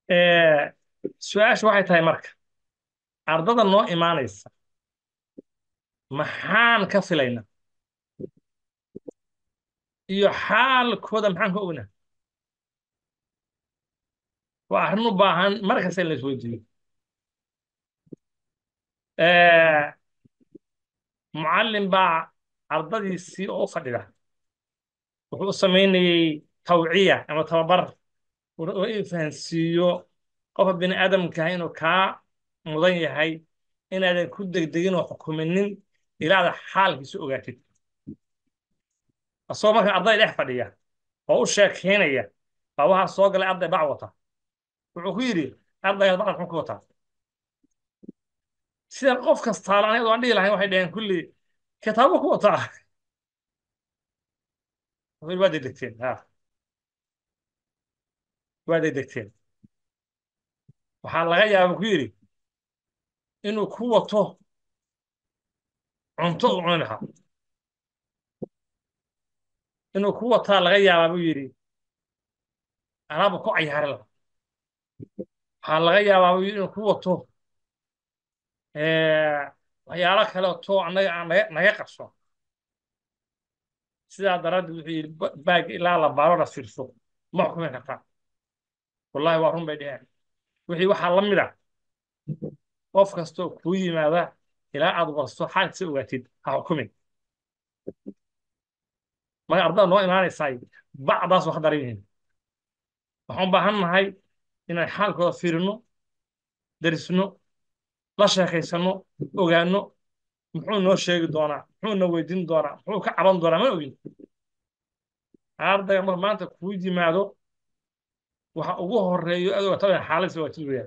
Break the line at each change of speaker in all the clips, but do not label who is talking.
Eh, su-aashu waxay tahay marka ardada noo imaanaysa maxaan ka filaynaa iyo xaalkooda maxaan ka ognaa waa arrin u baahan mar kasta in la isweydiiyo Eh, mucallin baa ardadiisii oo u fadhida wuxuu u samaynayey tawciya ama tababar oo in fahansiiyo qofka bini aadamka inuu kaa mudan yahay inaadan ku degdegin oo xukuminin ilaa aad xaalkiisa ogaatid asagoo marka arday dhex fadhiya oo u sheekeynaya baa waxaa soo galay arday bac wata wuxuu ku yidhi ardaygaas bacda muxuu ku wataa sida qof kastaala aniga aan dhihi lahayn waxay dhaheen kulli kitaabo ku wataa wuxuu yidhi waa degdegteen ha waa degdegteen waxaa laga yaaba ku yidhi inuu ku wato cunto uu cuni lahaa inuu ku wataa laga yaabaa buu yidhi alaabu ku cayaari lahaa waxaa laga yaabaa buu yidhi inuu ku wato eh, waxyaalo kale oo too annaga aan naga naga qarso sidaa daraaddeed wuxuu yidhi ba- baag ilaa la baaro la fiirso ma xukumi kartaa wallahi waa run bay dheheen wixii waxaa la mid ah qof kastoo kuu yimaada ilaa aad warso xaalkiisa ogaatid ha xukumin marka ardada noo imaanaysaay bacdaas waa ka daran yihiin waxaan u baahan nahay inaan xaalkooda fiirino darisno la sheekaysano ogaano muxuu noo sheegi doonaa muxuu na weydiin doonaa muxuu ka caban doonaa ma ogin ardayga mar maanta kuu yimaado waxa ugu horeeyo aad ogaato xaaladdiisa ogaatid weeyaan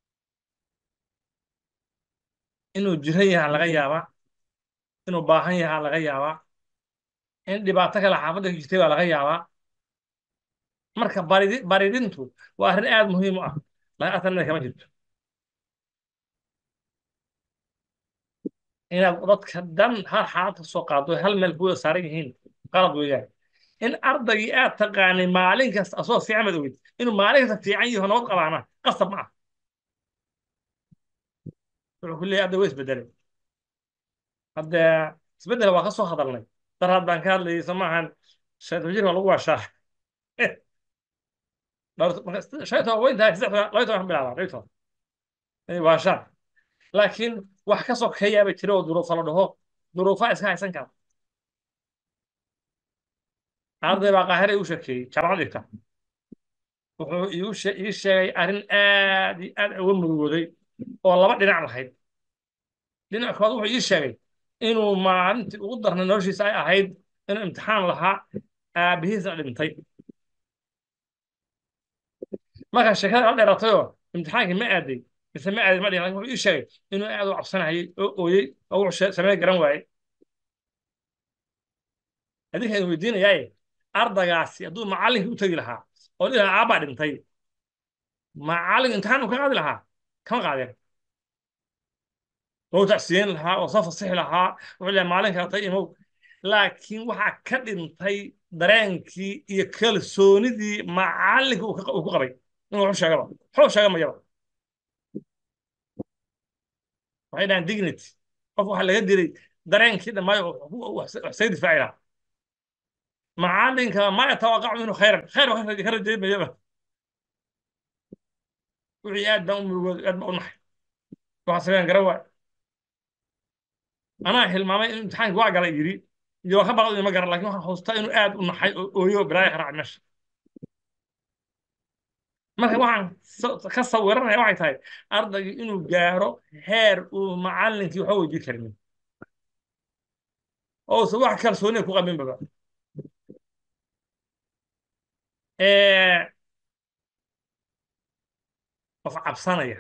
inuu jiran yahay laga yaabaa inuu baahan yahay laga yaabaa in dhibaato kale xaafadda ka jirtay baa laga yaabaa marka baridi baridintu waa arrin aad muhiim u ah laakiin atanada kama jirto inaad dadka dhan hal xaalad ka soo qaado hal meel kuwada saaran yihiin qalad weeyaan in ardaygii aad taqaanay maalin kasta asoo fiican baad ogid inuu maalin kasta fiican yaho nabad qabaana qasab ma ah wuxuu ku leeyahay arday way isbedelay hadde isbedel waa ka soo hadalnay daraad baan ka hadlayay soo maahan shaytan jir waa lagu waashaa shaytan waa intaa saddex laba iyo toban bilaabaa laba iyo toban inay waashaan laakiin wax ka sokeeyaaba jira oo duruufa la dhaho duruufaa iska haysan kara arday baa qaahire igu sheekeeyey jaamacad dhigta wuxuu iigu she- ii sheegay arrin aad iyo aad uga murugooday oo laba dhinac lahayd dhinac kood wuxuu ii sheegay inuu maalintii ugu darnay noloshiisa ay ahayd inuu imtixaan lahaa aabbihiisna dhintay markaa sheekada la dheeratayoo imtixaankii ma aaday mise ma aadin ma dhihin laakiin wuxuu ii sheegay inuu aad u cabsanayay oo ooyey oo wuxuu shee- samee garan waayey adinka idin weydiinayaaye ardagaasi hadduu macallinkii u tegi lahaa oo dhihi lahaa aabbaa dhintay macallin imtixaan uu ka qaadi lahaa kama qaadeen oo tacsiyeyn lahaa oo soo fasixi lahaa wuxuu leeyahay maalin kalatay imow laakiin waxaa ka dhintay dareenkii iyo kalsoonidii macallinka uu ka- uu ku qabay inuu wuxuu sheegaba wuxuu sheega mayaba waxay dhahaan dignity qof waxaa laga dilay dareenkii dhammaayo oo wax wax isaga difaaci lahaa macallinka ma yatawaqacu minhu khayran khayr baa ka rajayn mayaba wixii aad baan u murugooday aad baan u naxay waxaa sameeyaan garan waay anaa hilmaamay in imtixaankii waa galay yidhi iyo waa ka baqday ma garan laakiin waxaan xustaa inuu aad u naxay oo ooyo bilaaya ka raacay meesha marka waxaan sa- ka sawiranaya waxay tahay ardaygii inuu gaaro heer uu macallinkii waxba weydiin karin oo uusan wax kalsooniya ku qabin baba Eh, qof cabsanaya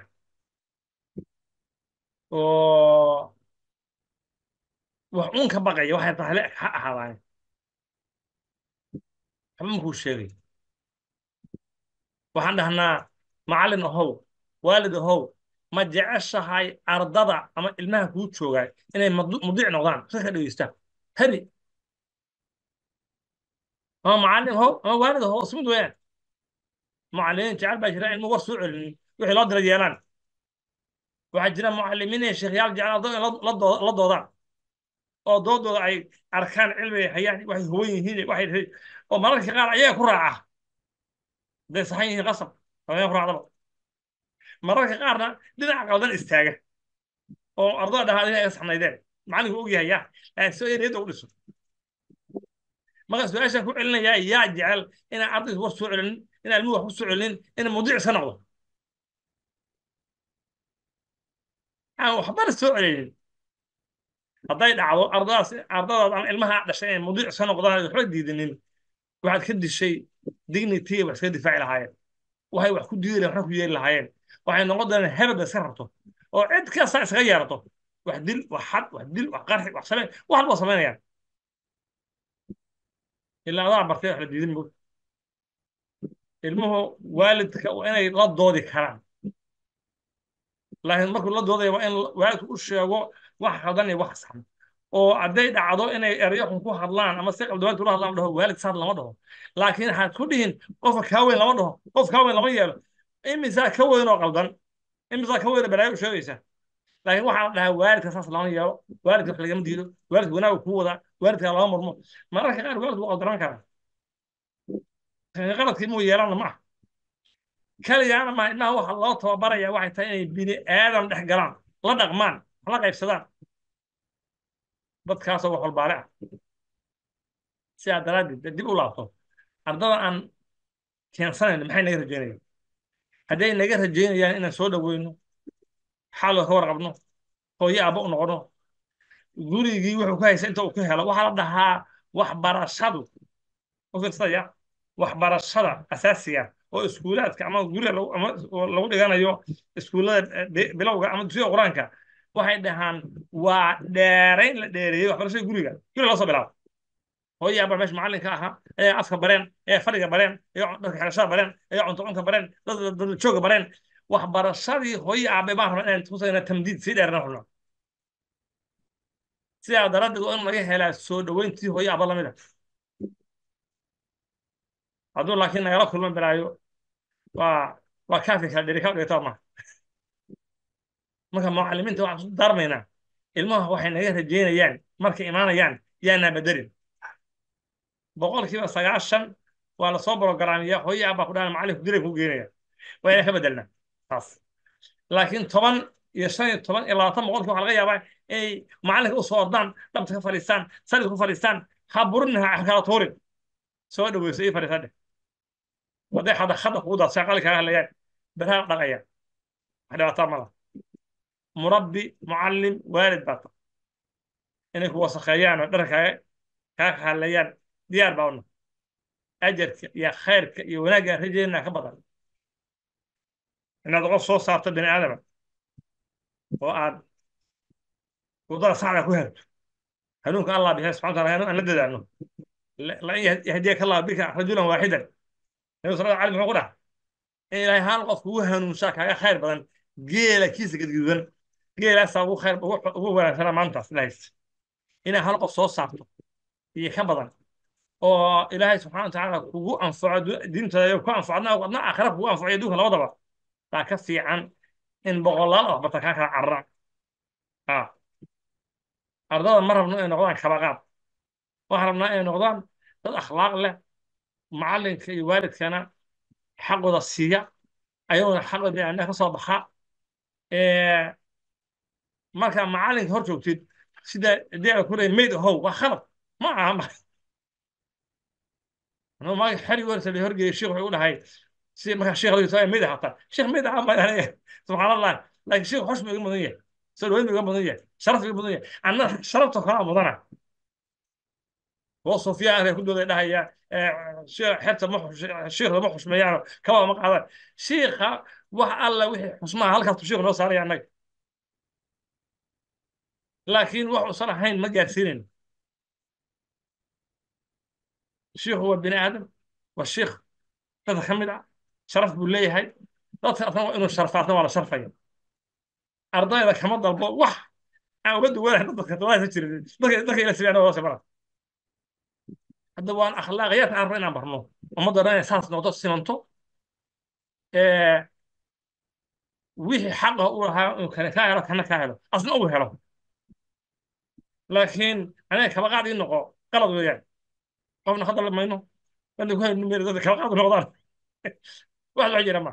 oo wax uun ka baqaya waxay tahay ha ahaadaan waxba makuu sheegay waxaan dhahnaa macallin ahow waalid ahow ma jeceshahay ardada ama ilmaha kuu joogaa inay madu- mudiic noqdaan si ka dhegeystaan habi ama macallin ahow ama waalid ahow isku mid weeyaan macallimiin jecel baa jira ilmu war soo celinin wixii loo dira yeelaan waxaa jira mucallimiin iyo sheekhyaal jecel ardada in la doo- la doodaan oo doodooda ay arkaan cilmiga hayaan waxay huban yihiin waxay oo mararka qaar ayaga ku raaca hadday saxan yihiin qasab haween ku raacdaba mararka qaarna dhinaca qaldan istaaga oo ardada dhahaa inay saxnaydeen macallinku og yahay yaa laakiin soo ereyada u dhiso marka su-aashaan ku celinayaa yaa jecel inaan ardaydu war soo celinin inaan ilmuhu wax ku soo celinin in mawduuc iska noqdo aan waxbana soo celinin hadday dhacdo ardadaas ardadaas ama ilmaha dhashay inay mawduuc iska noqdaan waxba diidinin waxaad ka dishay dignity wax iska difaaci lahaayeen waxay wax ku diidi lahayen waxna ku yeeli lahaayeen waxay noqon doonaan hebel iska rabto oo cid kasta iskaga yeerato wax dil wax xad wax dil wax qarxi wax sameen wax walba samaynayaan ilaa adaa bartay wax la diidin mo ilmuhu waalidka waa inay la doodi karaan laakiin markuu la doodaya waa in waalidku u sheego wax khaldan iyo wax saxan oo hadday dhacdo inay erayo xun ku hadlaan ama si qaldawaad ula hadlaan dhaho waalid saad lama dhaho laakiin waxaad ku dhihin qofka kaa weyn lama dhaho qof kaa weyn lama yeelo imisaa ka weyn oo qaldan imisaa ka weyn oo balaayo u sheegaysa laakiin waxaa la dhahaa waalidka saas lama yeelo waalidka wax lagama diido waalidka wanaagu kuu wadaa waalidka lama murmo mararka qaar waalid wuu qaldaran karaa qaladkii muu yeelana ma ah kaliyaana ma ilmaha waxa loo tababaraya waxay tahay inay bini aadam dhex galaan la dhaqmaan wax la qaybsadaan dadkaasoo wax walbaale ah sidaa daraaddeed dee dib u laabto ardada aan keensanayn maxay naga rajaynayaan hadday naga rajaynayaan inaan soo dhoweyno xaaloo ka warqabno hooyo aabba u noqono gurigii wuxuu ka haysa inta uu ka helo waxaa la dhahaa waxbarashadu u fiirsaya waxbarashada asaasiga oo iskuulaadka ama guriga lagu ama lagu dhiganayo iskuullada bi- bilowga ama dugsiga qur-aanka waxay dhahaan waa dheerayn la dheereeyey waxbarashada guriga guriga loo soo bilaabo hooyo aabba meesha macallinka ahaa ayaa afka bareen ayaa fadhiga bareen ayaa dharka xirashada bareen ayaa cunto cunka bareen dad dad jooga bareen waxbarashadii hooyo aabe baan rabaa inaan tusayna tamdiid sii dheerna xulno sidaa daraaddeed waa in laga helaa soo dhoweyntii hooyo aabba lamid ah hadduu laakiin nagala kulman balaayo waa waa kaafka kala dheri ka dhigata ma marka mucallimiinta waxaan isku daarmaynaa ilmaha waxay naga rajeynayaan markay imaanayaan yaanaa bedelin boqolkiiba sagaashan waa lasoo brogaraamiyaa hooyo aabaa ku dhahan macallinku dilay ku geenaya waa inaan ka bedelnaa taas laakiin toban iyo shan iyo toban iyo labaatan boqolkii waxaa laga yaabaa inay macallinka u soo ordaan dhabta ka fadhiistaan salid ku fadhiistaan ha burin ha kala tuurin soo dhaweyso ii fadhiisan dheh hadday xada khada kugu daadsan qalin kaaga hadlayaan beraha dhaqaya wax dhibaataa mala murabbi mucallim waalid baa ta inay ku wasakheeyaan oo dharka kaaga kaaga hadlayaan diyaar baa una ajarka iyo khayrka iyo wanaagga aan rajaynaa ka badan inaad qof soo saarto bini aadama oo aad wadada saxda ku herto hanuunka allah bixiya subxana wataala hanuun aan la dadaalno lan yahdiyaka allah bika rajulan waaxidan nabi sal ali muxuu ku dhaha in ilaahay hal qof kugu hanuunsaa kaaga khayr badan geela kiisa gadgududan geelaasaa ugu khayr ugu wanaagsana maantaas ilahaysta inaa hal qof soo saarto iyo ka badan oo ilaahay subxana watacaala kugu anfaco diintada ku anfacna adna aakhira kugu anfaco adduunka labadaba baa ka fiican in boqolaal wax barta kaa kala cararaan ah ardada ma rabno inay noqdaan kabaqaad waxaan rabnaa inay noqdaan dad akhlaaq leh macallinka iyo waalidkana xaqooda siiya ayaguna xaqooda biniaadamka ka soo baxa markaa macallinka hor joogtid sida deeca ku leeyahay mayd ahow waa khalad ma aha anuu maagi xeri wersa la horgeeyay sheekh wuxuu u dhahay si markaa sheekh lagu tahay mayd ahata sheekh mayd aha ma subxaan allah laakiin sheekh xosh buu iga mudan yahay soo dhaweyn buu iga mudan yahay sharaf buu iga mudan yahay anna sharafta kalaa mudana oo sufyaan ku dooday dhahaya xerta ma shiikhda ma xushmeeyaan kaba ma qaadaan shiikha wax alla wixii xusmaha halkaas shiikhu noo saaraya annaga laakiin wax usan ahayn ma gaarsiinayno shiikhu waa bini aadam waa shiikh dadka ka mid ah sharaf buu leeyahay dadka asna waa inuu sharfaatna waa la sharfaya ardayda kama dalbo wax aan uga duwanahay dadka dadka jirin dadka dadka ila sibiyaan waa sabara hadda waan akhlaaqiyaadka aan rabno inaan barno ummadda dhan inay saas noqdo simanto ee, wixii xaqa u lahaa inuu kale ka helo kana ka helo asna uu helo laakiin aniga kaba qaad ii noqo qalad weeyaan qofna ka dalbi mayno dadka ku hayno meel dadka kaba qaad u noqdaan wax loo jira ma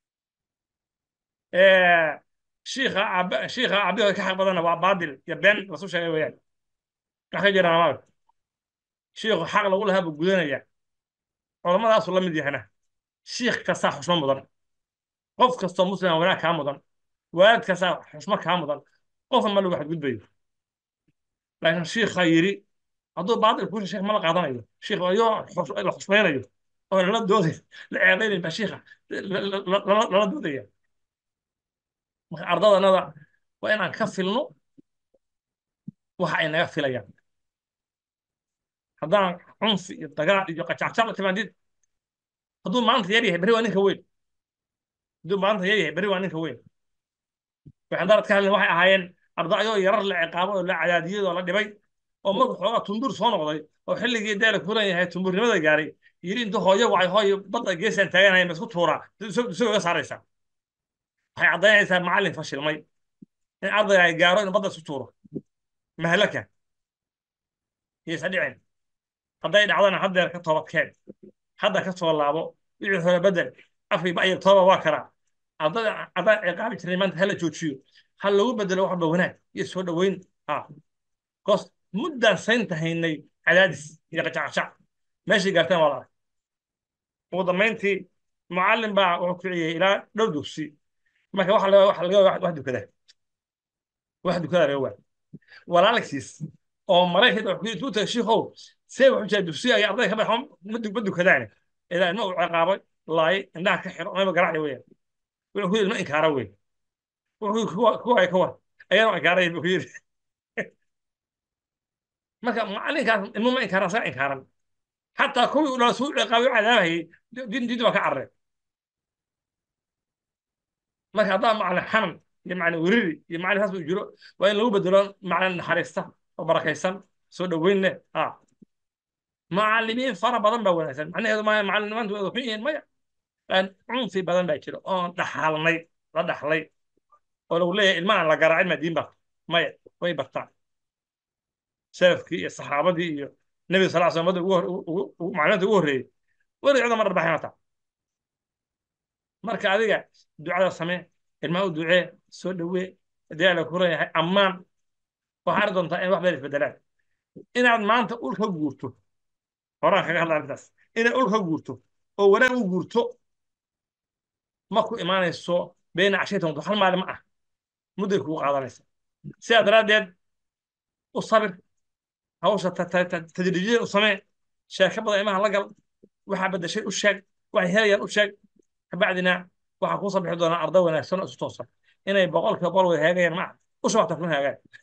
shiikha cab shiikha cabdihooda ka xaq badana waa baadil iyo been lasu sheegay weeyaan wax ka jiraan amaag shiikhu xaq lagu lahaa buu gudanaya culamadaasu la mid yahana shiikh kastaa xushmo mudan qof kastoo muslima wanaag kaa mudan waalid kastaa xushmo kaa mudan qofna ma lagu xadgudbayo laakiin shiikha yidhi hadduu baadil kuusha sheekh ma la qaadanayo shiikh ayoo xus- la xushmaynayo oo lala dooday la ceebaynayo baa shiikha la- la- la- lala lala doodaya marka ardadanada waa inaan ka filno waxa ay naga filayaan haddaan cunfi iyo dagaal iyo qacaccac la timaadid hadduu maanta yar yahay berri waa ninka weyn hadduu maanta yar yahay berri waa ninka weyn waxaan darad ka hadlay waxay ahaayeen ardacyoo yarar la ciqaabo oo la cadaadiyey oo la dhibay oo markuu xoogaa tundur soo noqday oo xilligii deela kulan yahay tumburnimada gaaray yidhi intuu hooyo wacay hooyo badda geesaan taaganaya ma isku tuuraa isagoo iga saaraysaa waxay caddaynaysaa macallin fashilmay in ardayga ay gaaro inuu badda isku tuuro mahalaka iyaysa dhicin hadday dhacdana haddeer ka toobadkeen hadda ka soo laabo wixii hore bedel afkii ba'yar tooba waa karaa ardada adaa ciqaabi jiray maanta hala joojiyo ha lagu bedelo wax walba wanaag iyo soo dhoweyn ha kos muddaan saynta haynay cadaadis iyo qacaqacac meeshay gaarteen waa la arag ugu dambayntii mucallin baa wuxuu kiciyey ilaa dhowr dugsi marka waxa laga waxa laga wax dukada wax dukada laga waa walaalkiis oo maraykan wuxuu yidhi tuuta shiikhow see wuxuu jiraa dugsiga ay ardayda ka baxo ma dukadaan ilaa ilma uu ciqaabay laayay indhaha ka xiro mayba garacdi weeyaan wuxuu ku yidhi ma inkaara wey wuxuu yidhi kuwa kuwa ay ka war ayaan inkaaray buu ku yidhi marka macallinkaas ilmu ma inkaaran asaga inkaaran xataa kuwii uu dhala suu ciqaabay u cadaabayay diin diinta waa ka carareen marka haddaa macallin xanan iyo macallin weriri iyo macallin saas uu jiro waa in lagu bedelo macallin naxariista oo barakaysan soo dhoweyn leh ah macallimiin fara badan baa wanaagsan macnaheedu maaha macallimiintu way xun yihiin maya laakiin cunfi badan baa jira oon dhaxalnay la dhaxlay oo lagu leeyahay ilmahan la garaacin maa diin barta maya way bartaan salafkii iyo saxaabadii iyo nebiga sal slam ummadda ugu hor- ugu- ugu- macluumaadka ugu horreeyey weli cida ma dharbaxin hataa marka adiga ducada samee ilmaha u ducee soo dhowee haddii alla kuran yahay ammaan waxaa arki doontaa in wax badan isbedelaan inaad maanta ul ka guurto horaan kaga hadla arrintaas inaad ul ka guurto oo wanaag u guurto ma ku imaanayso beena cashaytan wado hal maalin ma ah mudday kugu qaadanaysa sidaa daraaddeed u sabir hawsha ta- ta- ta- tadriijiyada u samee sheeko badan imaha la gal waxaa bedeshay u sheeg waxay helayaan u sheeg kabacdina waxaa kuu soo bixi doonaa arday wanaagsan oo isu toosan inay boqolkiiba boqol way hagaagayaan ma ah usha waxta kuma hagaagaan